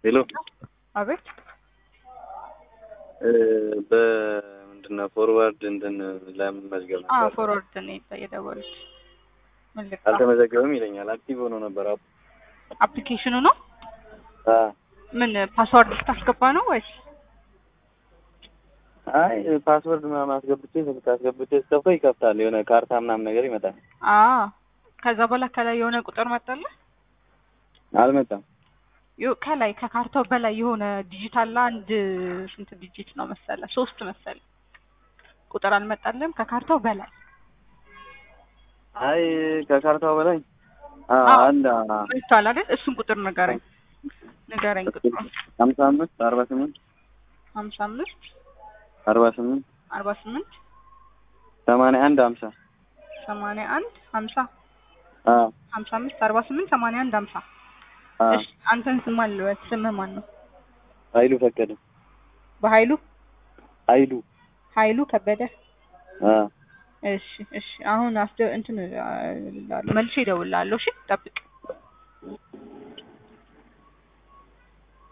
ሄሎ አቤት በምንድን ነው ፎርዋርድ እንትን ለምን መዝገብ አ ነበር ፎርወርድ ነው የተ- የደወሉት ምን ልክ አልተመዘገበም ይለኛል። አክቲቭ ሆኖ ነበር። አፕ አፕሊኬሽኑ ነው አ ምን ፓስዋርድ ልታስገባ ነው ወይስ አይ ፓስወርድ ምናምን አስገብቼ ስልክ አስገብቼ ስከፍተው ይከፍታል። የሆነ ካርታ ምናምን ነገር ይመጣል። አ ከዛ በኋላ ከላይ የሆነ ቁጥር መጣልህ አልመጣም። ዮ- ከላይ ከካርታው በላይ የሆነ ዲጂታል አንድ ስንት ዲጂት ነው መሰለ ሶስት መሰለ ቁጥር አልመጣልም ከካርታው በላይ አይ ከካርታው በላይ አ አዎ። አለ መጥቷል አይደል እሱን ቁጥር ንገረኝ ንገረኝ ቁጥሩን ሀምሳ አምስት አርባ ስምንት ሀምሳ አምስት አርባ ስምንት አርባ ስምንት ሰማንያ አንድ ሀምሳ ሰማንያ አንድ ሀምሳ አ ሀምሳ አምስት አርባ ስምንት ሰማንያ አንድ ሀምሳ አ እሺ አንተን ስም አልበል ስምህ ማን ነው ኃይሉ ፈቀደ በኃይሉ ኃይሉ ኃይሉ ከበደ አ እሺ እሺ አሁን አስደ እንትን አ- እልልሃለሁ መልሼ እደውልልሃለሁ እሺ ጠብቅ